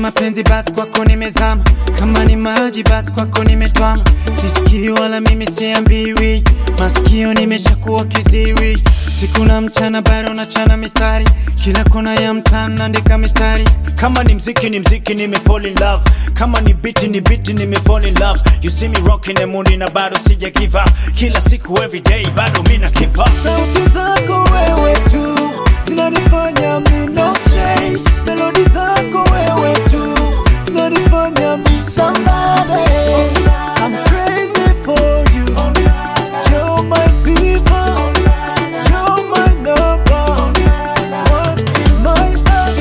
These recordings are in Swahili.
mapenzi basi kwako nimezama, kama ni maji basi kwako nimetwama. Sisikii wala mimi siambiwi, masikio nimeshakuwa kiziwi. Siku na mchana bado nachana mistari, kila kona ya mtaa naandika mistari. kama ni mziki ni mziki nime fall in love kama ni biti ni biti nime fall in love you see me rocking the mood na bado sija give up kila siku every day bado mina keep up Sauti zako wewe tu zinanifanya mi no stress. Melodi zako wewe tu zinanifanya mi somebody. I'm crazy for you. You're my fever. You're my number one in my heart.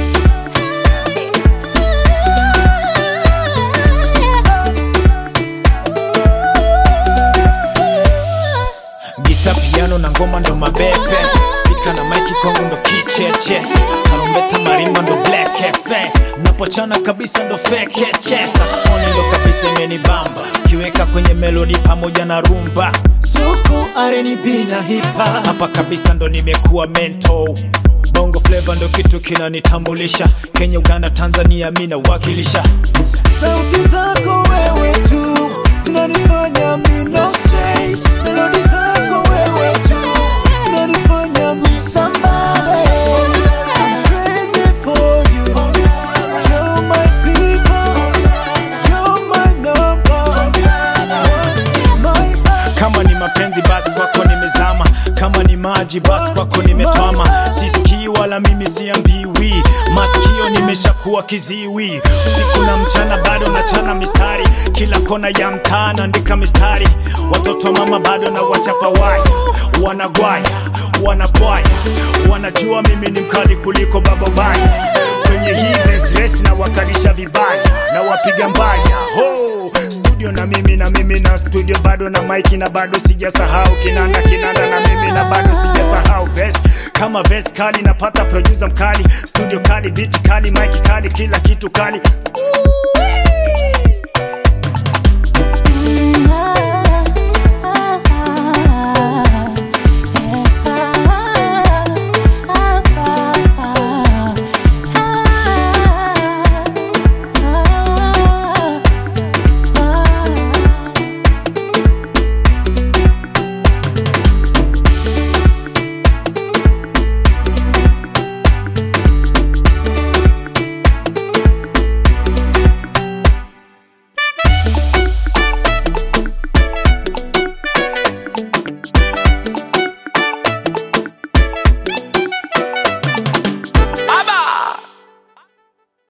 gita piano na ngoma ndo mabebe spika na maiki kwangu ndo kicheche tarumbeta marimba ndo black cafe napochana kabisa ndo fekeche saxofoni ndo kabisa imenibamba kiweka kwenye melodi pamoja na rumba Suku R&B na hip hop. hapa kabisa ndo nimekuwa mento bongo flava ndo kitu kinanitambulisha kenya uganda tanzania mi nawakilisha Sauti zako wewe tu zinanifanya mi no stress. Melodi zako wewe tu zinanifanya mi somebody. I'm crazy for you. You're my fever. You're my number one in my heart. kama ni mapenzi basi kwako nimezama kama ni maji basi kwako nimetwama sisikii wala mimi siambiwi masikio nimeshakuwa kiziwi usiku na mchana bado nachana mistari kila kona ya mtaa naandika mistari watoto wa mama bado na wachapa waya wanagwaya wanabwaya wanajua mimi ni mkali kuliko baba baya kwenye hii race race na wakalisha vibaya na wapiga mbaya ho studio na mimi na mimi na studio bado na maiki na bado sijasahau kinanda kinanda na mimi na bado sijasahau verse kama verse kali napata producer mkali studio kali beat kali maiki kali kila kitu kali Ooh.